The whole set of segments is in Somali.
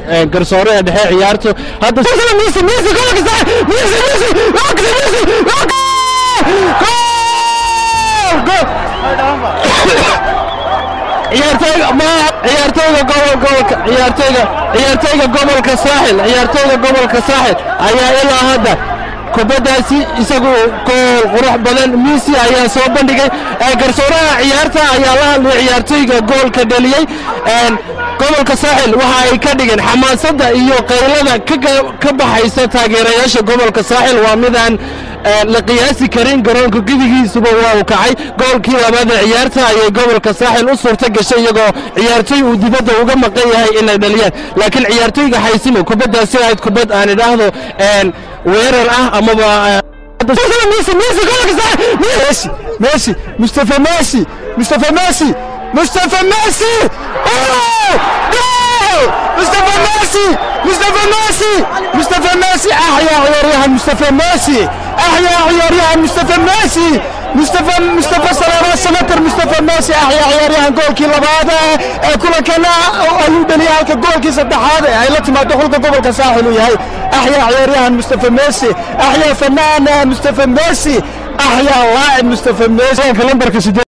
ee, garsooraha dhexe ciyaartu hadda ciyaartooyga ma ciyaartooyga gobol gobolka ciyaartooyga ciyaartooyga gobolka saaxil ciyaartooyga gobolka saaxil ayaa ilaa hadda kubaddaasi isagu gool qurux badan misi ayaa soo bandhigay ee, garsooraha ciyaarta ayaa la hadlay ciyaartooyga goolka dhaliyey een, gobolka saaxil waxa ay ka dhigeen xamaasadda iyo qaylada ka ga- ka baxaysa taageerayaasha gobolka saaxil waa midaan ee, la qiyaasi karin garoonka gudigiisuba waa uu kacay goolkii labaad ee ciyaarta ayay gobolka saaxil u suurta gashay iyagoo ciyaartooy uu dibadda uga maqan yahay inay dhaliyaan laakiin ciyaartooyga xaysimo kubaddaasi ahayd kubad aan idhaahdo een, weerar ah amaba ee, ميسي ميسي جولك صح ميسي ميسي مصطفى ميسي مصطفى ميسي مصطفى ميسي أوه! جول مصطفى ميسي مصطفى ميسي مصطفى ميسي احيا عياريها مصطفى ميسي احيا عياريها مصطفى ميسي مصطفى مصطفى سلامة سمتر مصطفى ميسي احيا عياريها جول كي لبعضة كل كنا ايو دليا هلك جول كي سدحادة هاي لا تما دخل قبل كساحل وياي احيا عياريها مصطفى ميسي احيا فنان مصطفى ميسي احيا لاعب مصطفى ميسي كلمبرك سيدي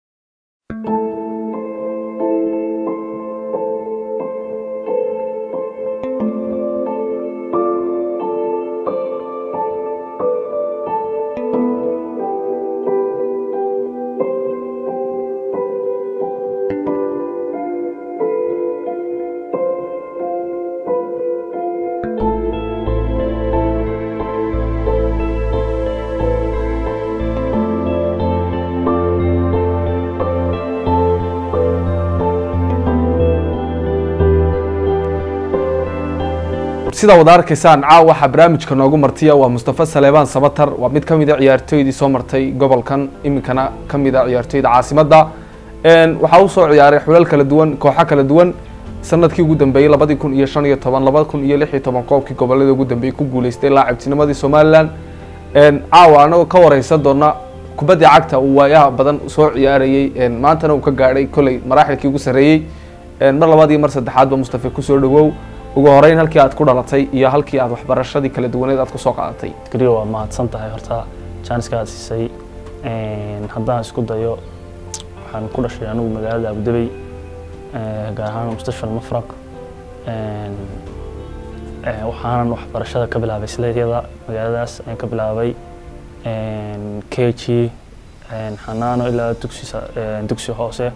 sida wada arkaysaan caawa waxaa barnaamijka noogu martiya waa mustafa saleebaan sabatar waa mid ka mid a ciyaartooydii soo martay gobolkan iminkana ka mid a ciyaartooyda caasimadda Een, waxaa u soo ciyaaray xulal kala duwan kooxo kala duwan sanadkii ugu dambeeyey labadii kun iyo shan iyo toban labada kun iyo lix iyo toban qoobkii gobolada ugu dambeeyey ku guuleystay laacibtinimadii somalilan Een, caawa anagoo ka wareysan doona kubaddii cagta uu waayaha badan soo ciyaarayey Een, maantana uu ka gaadhay koley maraaxilkii ugu sarreeyey Een, mar labaad iyo mar saddexaadba mustafa kusoo dhawow ugu horeyn halkii aad ku dhalatay iyo halkii aad waxbarashadii kala duwaneed aad kusoo qaadatay gariga waa mahadsan tahay horta jaaniska aad siisay Een, haddaan isku dayo waxaan ku dhashay anigu magaalada abudabey ee, gaar ahaan mustashfal mafraq Een, ee, waxaanan waxbarashada ka bilaabay sileedyada magaaladaas ayaan ka bilaabay Een, kg Een, xanaano ilaa dugsi sa- een, dugsi hoose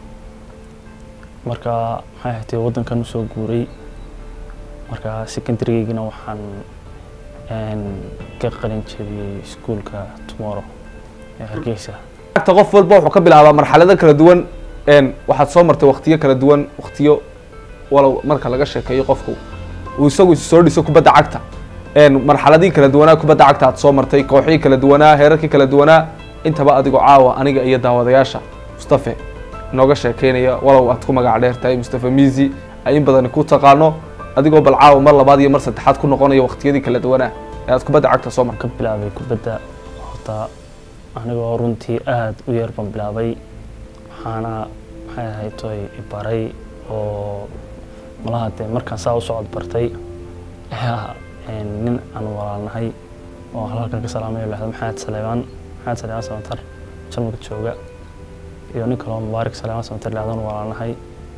marka maxay ahayd waddankan usoo guuray marka secondarygeygina waxaan een, ka qalin jebiyey iskuulka tomorrow ee hargeysa cagta qof walba wuxuu ka bilaabaa marxalado kala duwan Een, waxaad soo martay waqtiyo kala duwan waqtiyo walow marka laga sheekeeyo qofku uu isagu is soo dhiso kubadda cagta Een, marxaladii kala duwanaa kubadda cagta aad soo martay kooxihii kala duwanaa heerarkii kala duwanaa intaba adigoo caawa aniga iyo daawadayaasha mustafe nooga sheekeynaya walow aad ku magac dheer tahay mustafe miisi ay in badan ku taqaano adigoo bal caawa mar labaad iyo mar saddexaad ku noqonaya waqtiyadii kala duwanaa ee aad kubadda cagta soo martay ka bilaabay kubadda horta anigoo runtii aad u yar baan bilaabay waxaana maxay ahayd toy ibaray oo malaha dee markaan saa u socod bartay ayaa een, nin aan walaalnahay oo halkan ka salaamay lahda maxamed saleebaan maxamed saleebaan samatar jarmalka jooga iyo nin kaloo mubaarak saleebaan samatar lahdan walaalnahay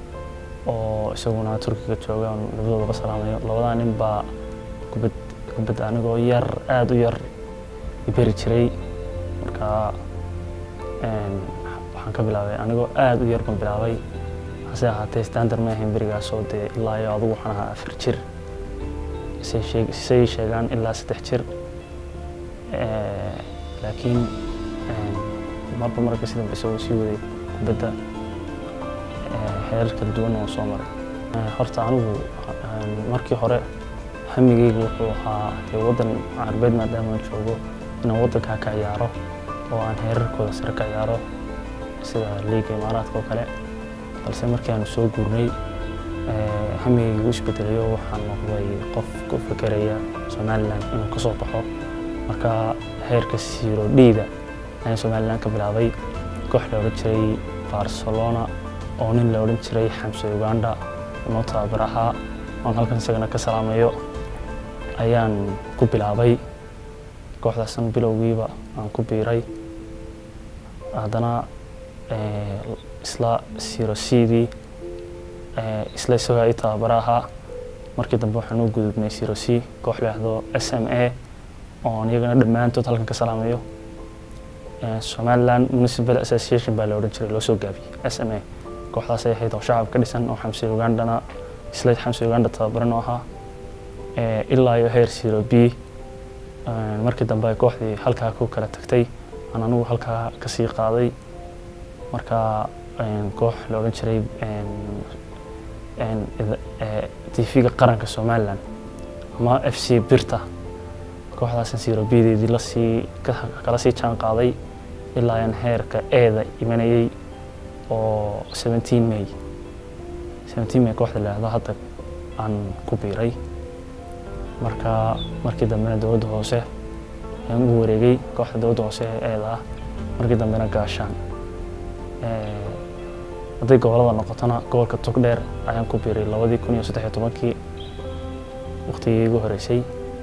oo isaguna turkiga jooga aan labadoodaba salaamayo labadaa nin baa kubad kubadda anigoo yar aada u yar iberi jiray marka een, waxaan ka bilaabay anigoo aada u yar baan bilaabay hase ahaatee standard ma ahayn berigaasoo dee ilaa iyo adugu waxaan ahaa afar jir say sheeg- say sheegaan ilaa saddex jir Eh, laakiin een, marba marka si dambe isagoo sii waday kubadda eh, heerar kala duwan oo soo maray Eh, horta anigu een, markii hore hamigeygu wuxuu ahaa dee waddan carbeed maadaama aan joogo inaan waddankaa ka ciyaaro oo aan heerarkooda sare ka ciyaaro sida liiga imaaraadka oo kale balse markii aanu soo guurnay eh, hamigeygu isbedelayo waxaan noqday qof ku fekeraya somalilan inuu ka soo baxo marka heerka siiro dhiida ayaan somalilan ka bilaabay koox la odhan jiray barcelona oo nin la odhan jiray xamse uganda noo tababar ahaa oon halkan isagana ka salaamayo ayaan ku bilaabay kooxdaasan bilowgiiba aan ku biiray haddana eh, isla siro cdii isla isagoo i tababara ahaa markii dambe waxaan u gudubnay siro c koox leexdo s m a oon iyagana dhammaantood halkan ka salaamayo Eh, somaliland municipal association baa la odhan jiray loo soo gaabiyey s m a kooxdaas ay ahayd oo shacab ka dhisan oo xamsi ugandhana isla xamsi ugandha tababaran oo ahaa Eh, ilaa iyo heer zero b Eh, markii dambe ay kooxdii halkaa ku kala tagtay aan anigu halkaa kasii qaaday marka een, koox la odhan jiray tv-ga qaranka somaliland ama f c birta kooxdaasan zero b-deedii lasii ka- kala sii jaan qaaday ilaa aan heerka eeda imanayay oo 17 may 17 may kooxda la yidhaahdo hadda aan ku biiray marka markii dambena dowladda hoose ayaan ugu wareegay kooxda dowladda hoose ee eeda ah markii dambena gaashaan Eh, hadday gobolada noqotona gobolka togdheer ayaan ku biiray labadii kun iyo saddex iyo tobankii waqtigii igu horeysay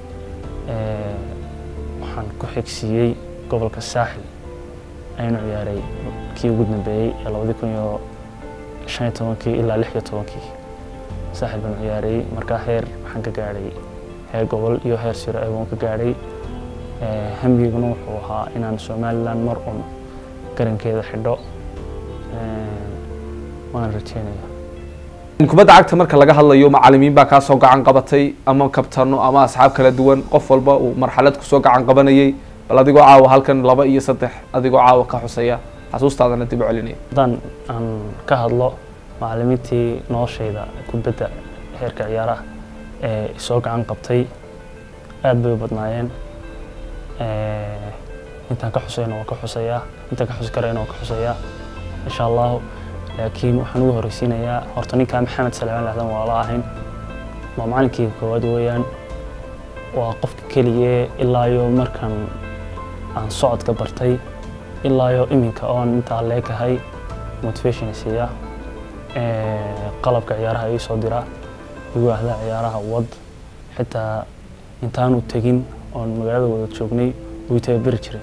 Eh, waxaan ku xigsiiyey gobolka saaxil ayaan u ciyaaray kii ugu dambeeyey ee labadii kun iyo shan iyo tobankii ilaa lix iyo tobankii saaxil baan u ciyaarayey markaa heer waxaan ka gaadhay heer gobol iyo heer siro ee waan ka gaadhay Eh, hamigiguna wuxuu ahaa inaan somaliland mar un garankeeda xidho Eh, waan rajeynaya kubadda cagta marka laga hadlayo macalimiin baa kaa soo gacan qabatay ama kabtano ama asxaab kala duwan qof walba uu marxalad kusoo gacan qabanayay bal adigoo caawa halkan laba iyo saddex adigoo caawa ka xusaya xasuustaadana dib u celinaya haddaan aan ka hadlo macalimiintii noloshayda kubadda heerka ciyaaraha ee soo gacan qabtay aad bay u badnaayeen Eh, intaan ka xusayna waan ka xusayaa intaan ka xusi karayna waan ka xusayaa insha allahu laakiin waxaan ugu horeysiinayaa horta ninkaa maxamed salmaan lahdan waa la ahayn waa macalinkii koowaad weeyaan waa qofka keligee ilaa iyo markan aan socodka bartay ilaa iyo iminka oon intaa leekahay motivation siiya Eh, qalabka ciyaaraha ii soo dira igu ahda ciyaaraha wad xitaa intaanu tegin oon magaalada wada joognay wuu i tababeri jiray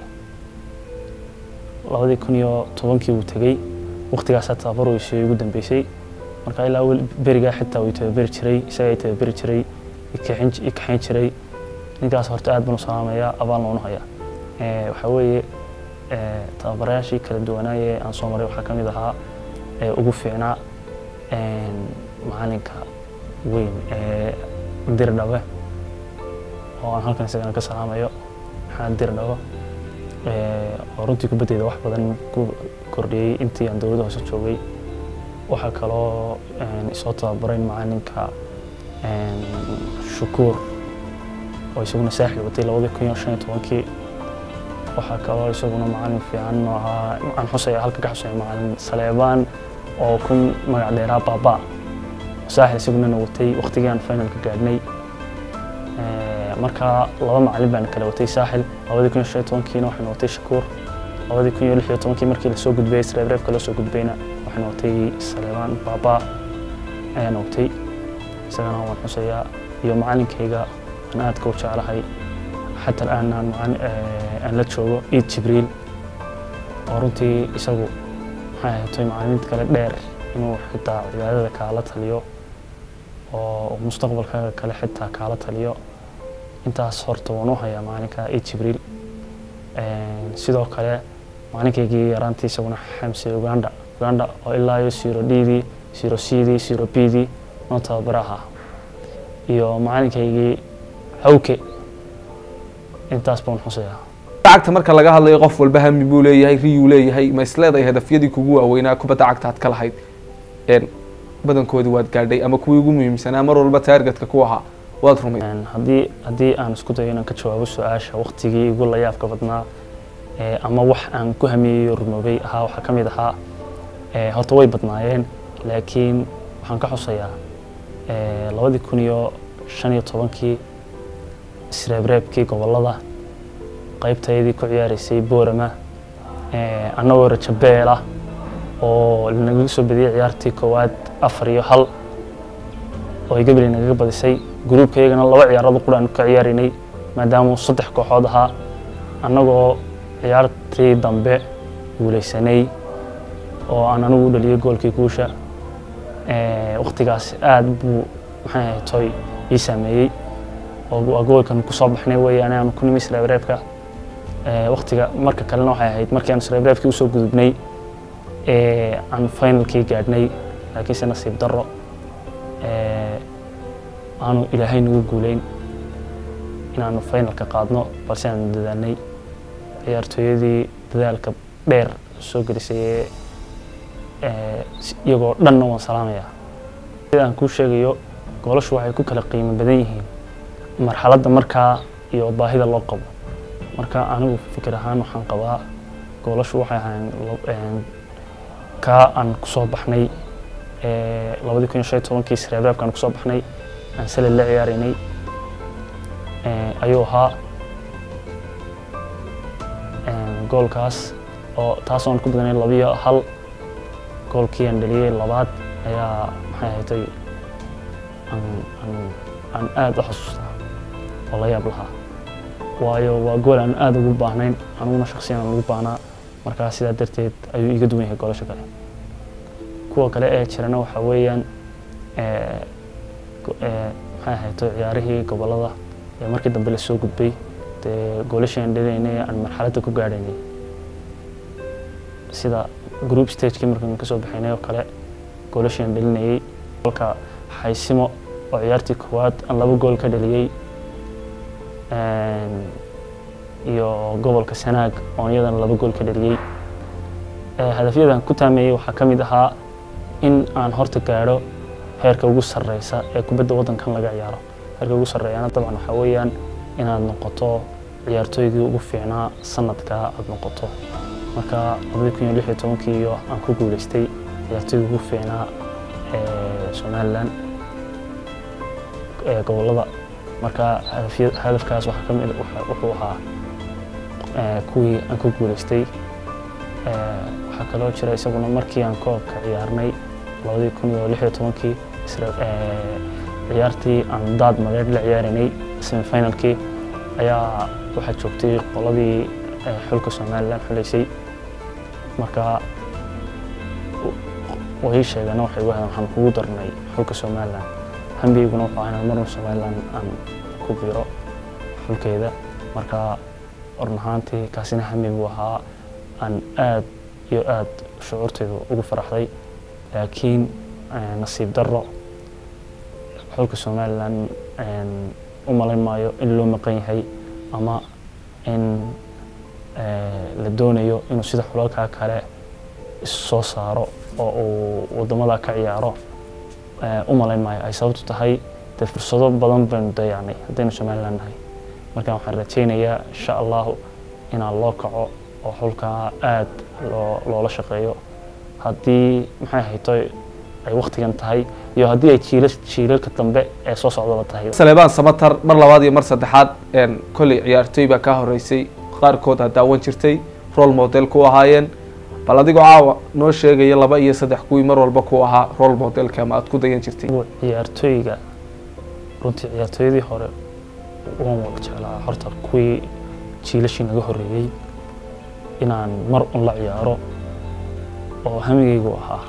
labadii kun iyo tobankii wuu tegey waqtigaasaa tababar weysiyo igu dambeysay marka ilaa weli berigaa xitaa wuu i tababeri jiray isagaa i tababeri jiray i kaxin- i kaxayn jiray ninkaas horta aad baan u salaamayaa abaan loonu hayaa Eh, waxaa weeye eh, tababarayaashii kala duwanaaye aan soo maray waxaa ka mid ahaa ee ugu fiicnaa een, macalinka weyn ee dirdhabe oo aan halkan isagana ka salaamayo maxamed dirdhabo Eh, oo runtii kubaddeeda wax badan ku kordhiyey intii aan dowladda hoose joogay waxaa kaloo een, isoo tababaray macalinka een, shukuur oo isaguna saaxil watay labadii kun iyo shan iyo tobankii waxaa kaloo isaguna macalin fiican oo ahaa aan xusaya halka ka xusaya macalin saleebaan oo ku magac dheeraa baaba saaxil isaguna na watay waqtigii aan finalka gaadhnay Eh, marka laba macalin baan kala watay saaxil labadii kun iyo shan iyo tobankiina waxaan watay shakuur labadii kun iyo lix iyo tobankii markii lasoo gudbayay sreebreebka lasoo gudbayna waxaan watay saleebaan baaba ayaan watay isagana waan xusayaa iyo macalinkayga aan aadka u jeclahay xataa al'aan aan macalin- eh, aan la joogo iid jibriil oo runtii isagu maxay ahaatay macalimiinta kale dheer inuu xitaa cibaadada kaala taliyo oo mustaqbalka kale xitaa kaala taliyo intaas horta waan u hayaa maalinka iid jibriil Een, sidoo kale maalinkaygii yaraantii isaguna xamse uganda uganda oo ilaa iyo zero ddii zero cdii zero bdii noo tababara ahaa iyo maalinkaygii hawke intaas baan xusayaa cagta marka laga hadlayo qof walba hami buu leeyahay riyuu leeyahay ma isleedahay hadafyadii kugu waaweynaa kubadda cagta aad ka lahayd een badankoodii waad gaadhay ama kuwii ugu muhiimsanaa mar walba taargetka ku ahaa waad rumay Een, haddii haddii aan isku dayo inaan ka jawaabo su-aasha waqtigii igu la yaabka badnaa ee, ama wax aan ku hamiyeyo rumoobay ahaa waxaa ka mid ahaa ee, horta way badnaayeen laakiin waxaan ka xusayaa ee, labadii kun iyo shan iyo tobankii isreebreebkii gobollada qaybtaydii ku ciyaaraysay boorama ee, annagoo rajabeela oo lanaga soo badiyey ciyaartii koowaad afar iyo hal oo ay gabaley nagaga badisay gruubka iyagana laba ciyaarada qura aanu ka ciyaaraynay maadaama uu saddex kooxood ahaa annagoo ciyaartii dambe guulaysanay oo aan anigu u dhaliyay goolkii guusha waktigaas aad buu maxay ahayd toy ii saameeyey oo waa goolkan kusoo baxnay weeyaan aanu ku nimi sreebreebka waktiga marka kalena waxay ahayd markii aanu sreebreebkii usoo gudubnay aan finalkii gaadhnay laakiinse nasiib darro aanu ilaahay nagu guuleyn inaanu finalka qaadno balse aanu dadaalnay ciyaartooyadii dadaalka dheer soo gelisay ee iyagoo dhanna waan salaamayaa sida aan kuu sheegayo goolashu waxay ku kala qiimo badan yihiin marxaladda markaa iyo baahida loo qabo marka anigu fikir ahaan waxaan qabaa goolashu waxay ahayn kaa aan kusoo baxnay labadii kun iyo shan iyo tobankii sreebreebka aan kusoo baxnay aan sale la ciyaaraynay ayuu ahaa goolkaas oo taas aan ku badanay labiyo hal goolkii aan dhaliyey labaad ayaa maxay ahaydtay aan aad u xasuustaa oo la yaab lahaa waayo waa gool aan aad ugu baahnayn aniguna shaksiyan aan ugu baahnaa markaa sidaa darteed ayuu iga duwan yahay goolasha kale kuwa kale ee jirana waxaa weeyaan maxay ahayto ciyaarihii gobolada ee markii dambe la soo gudbay dee goolashii aan dhalaynay aan marxaladda ku gaadhaynay sida group stagekii markaan kasoo baxaynay oo kale goolashii aan dhalinayay goolka xaysimo oo ciyaartii koowaad aan laba gool ka dhaliyey iyo gobolka sanaag oon iyadana laba gool ka dhaliyey hadafyadan ku taameeyey waxaa ka mid ahaa in aan horta gaadho heerka ugu sarreysa ee kubadda waddankan laga ciyaaro heerka ugu sarreeyana dabcan waxaa weeyaan inaad noqoto ciyaartooygii ugu fiicnaa sanadkaa aad noqoto marka labadii kun iyo lix iyo tobankii iyo aan ku guulaystay ciyaartooygii ugu fiicnaa ee somalilan ee gobollada marka hadafkaas waxaa ka mid wuxuu ahaa kuwii aan ku guulaystay waxaa kaloo jira isaguna markii aan koobka ciyaarnay labadii kun iyo lix iyo tobankii ciyaartii aan daad mareer la ciyaaraynay semifinalkii ayaa waxaa joogtay qoladii xulka somalilan xuleysay marka way sheegeen waxay ugu hadeen waxaan kugu darnay xulka somalilan hambigeyguna wuxuu ahaa inaan marna somalilan aan ku biro xulkeeda marka orn ahaantii kaasina hambi buu ahaa aan aad iyo aad shucuurteedu ugu faraxday laakiin nasiib darro xulka somalilan u malayn maayo in loo maqan yahay ama in la doonayo inuu sida xulalkaa kale issoo saaro oo uu waddamada ka ciyaaro u malayn maayo ay sababtu tahay dee fursado badan baynu dayacnay haddaynu somalilan nahay marka waxaan rajaynayaa insha allahu inaan loo kaco oo xulkaa aad loo loola shaqeeyo haddii maxay ahayto ay waktigan tahay iyo haddii ay jiila jiilalka dambe ee soo socdaba tahay saleebaan samatar mar labaad iyo mar saddexaad kolley ciyaartooy baa kaa horeysay qaarkood ha daawan jirtay role model ku ahaayeen bal adigoo caawa noo sheegaya laba iyo saddex kuwii mar walba ku ahaa role modelka ama aad ku dayan jirtay ciyaartooyga runtii ciyaartooyadii hore waan wada jeclaa horta kuwii jiilashii naga horreeyey inaan mar un la ciyaaro oo hamigaygu ahaa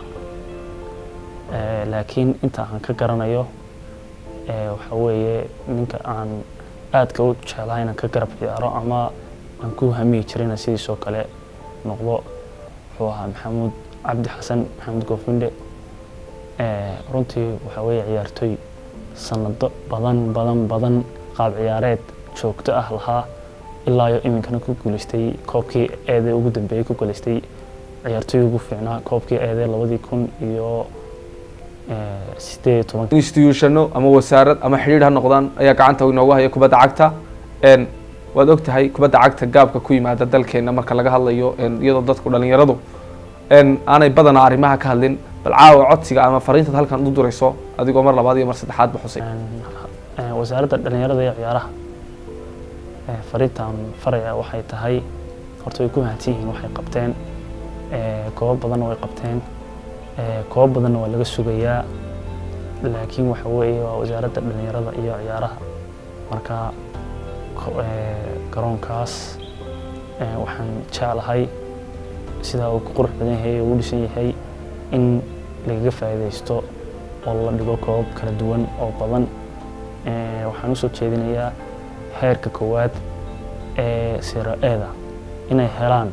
laakiin inta aan ka garanayo waxa weeye ninka aan aadka u jeclaa inaan ka garab ciyaaro ama aan ku hamiyi jirayna sidiisoo kale noqdo wuxuu ahaa maxamuud cabdi xasan maxamuud goofindhe runtii waxa weeye ciyaartooy sanado badan badan badan qaab ciyaareed joogto ah lahaa ilaa iyo iminkana ku guulaystay koobkii eedee ugu dambeeyey ku guulaystay ciyaartooy ugu fiicnaa koobkii eedee labadii kun iyo sideed iyo toban institutiono ama wasaarad ama xidhiidh ha noqdaan ayaa gacanta inoogu haya kubadda cagta waad og tahay kubadda cagta gaabka ku yimaada dalkeena marka laga hadlayo iyadoo dadku dhalinyaradu aanay badanaa arrimaha ka hadlin bal caawa codsiga ama fariintaad halkan u durayso adigoo mar labaad iyo mar saddexaad ba xusay wasaaradda dhalinyarada iyo ciyaaraha fariintan faraya waxay tahay horta way ku mahadsan yihiin waxay qabteen koobo badanna way qabteen koobo badanna waa laga sugayaa laakiin waxa weeye waa wasaaradda dhalinyarada iyo ciyaaraha marka ko- ee, garoonkaas ee, waxaan jeclahay sidaa uu ku qurux badan yahay ee uu dhisan yahay in lagaga faa'iidaysto oo la dhigo koobab kala duwan oo badan Ee, waxaan usoo jeedinayaa heerka koowaad ee sira eeda inay helaan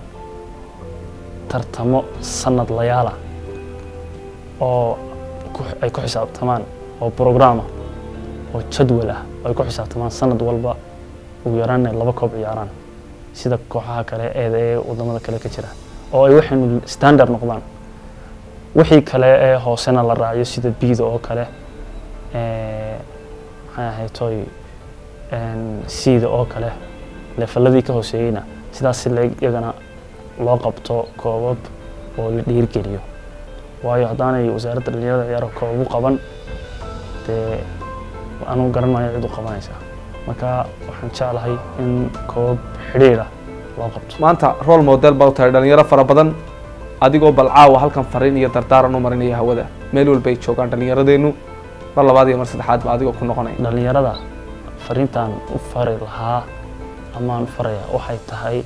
tartamo sanad layaala oo ku- ay ku xisaabtamaan oo programa oo jadwal ah oo ay ku xisaabtamaan sanad walba ugu yaraan ay laba koob ciyaaraan sida kooxaha kale eeda ee wadamada kale ka jira oo ay waxaynu standard noqdaan wixii kale ee hoosena la raaciyo sida biida oo kale ee, maxay ahayd toy siida oo kale leefaladii ka hooseeyeyna sidaas si leeg iyagana loo qabto koobab oo la dhiirgeliyo waayo haddaanay wasaaradda dhalinyarada ciyaaraha koobab u qaban dee anugu garan maayo cid u qabanaysa marka waxaan jeclahay in koobab xidhiidha loo qabto maanta role model baa u tahay dhalinyaro fara badan adigoo bal caawa halkan fariin iyo dardaaran u marinaya hawada meel walbay joogaan dhalinyaradeennu mar labaad iyo mar saddexaad ba adigoo ku noqonaya dhalinyarada fariintaan u fari lahaa amaan u faraya waxay tahay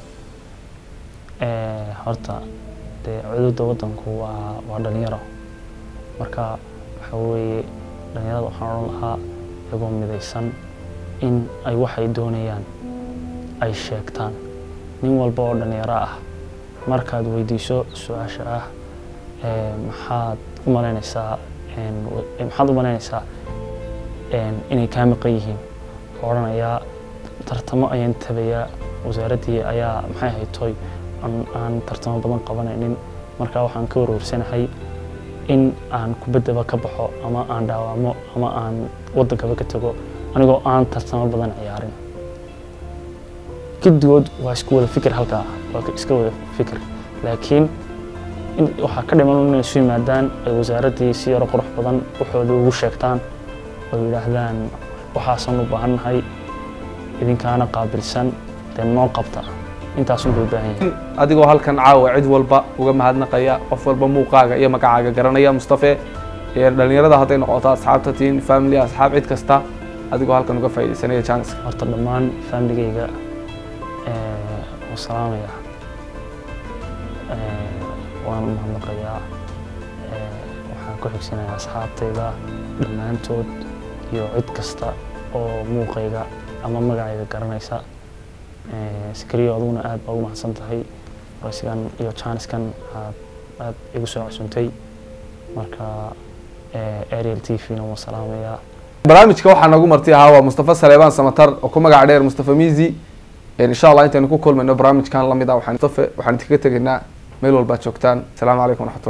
ee, horta dee cududa waddanku waa waa dhalinyaro marka waxa weeye dhalinyarada waxaan odhan lahaa iyagoo midaysan in ay waxay doonayaan ay sheegtaan nin walba oo dhalinyaro ah markaad weydiiso su-aasha ah ee, maxaad u malaynaysaa een, wa- ee, maxaad u malaynaysaa een, inay kaa maqan yihiin wuxuu odhanayaa tartamo ayaan tabayaa wasaaraddii ayaa maxay ahayd toy aan, aan tartamo badan qabanaynin marka waxaan ka warwarsanahay in aan kubaddaba ka baxo ama aan dhaawamo ama aan waddankaba ka tago anigoo aan tartamo badan ciyaarin giddigood waa isku wada fikir halkaa waa ka- iska wada fikir laakiin in waxaa ka dhiman inay isu yimaadaan ay wasaaraddii si yaro qurux badan waxooda ugu sheegtaan oo yidhaahdaan waxaasan u baahannahay idinkaana qaabilsan dee noo qabta intaasun bay u baahan yihiin adigoo halkan caawa cid walba uga mahadnaqaya qof walba muuqaaga iyo magacaaga garanaya mustafe ee dhalinyarada hadday noqoto asxaabta tiin family asxaab cid kasta adigoo halkan uga faa'iidaysanaya janiska horta dhammaan faamiligayga u salaamaya Ee, waan u mahadnaqayaa Ee, waxaan ku xigsanayaa asxaabtayda dhammaantood iyo cid kasta oo muuqayga ama magacayga garanaysa Ee, sikariyo aduguna aad baa ugu mahadsan tahay waraysigan iyo jaaniskan aad aad igu soo casuntay marka ee, ariel t v-na waan salaamayaa barnaamijka waxaa noogu marti ahaa waa mustafa saleebaan samatar oo ku magac dheer mustafa mizi insha allah intaynu ku kulmayno barnaamijkan lamid ah waxaan mustafa waxaan idinkaga tegaynaa meel walbaad joogtaan asalaamu calaykum waraxmatullahi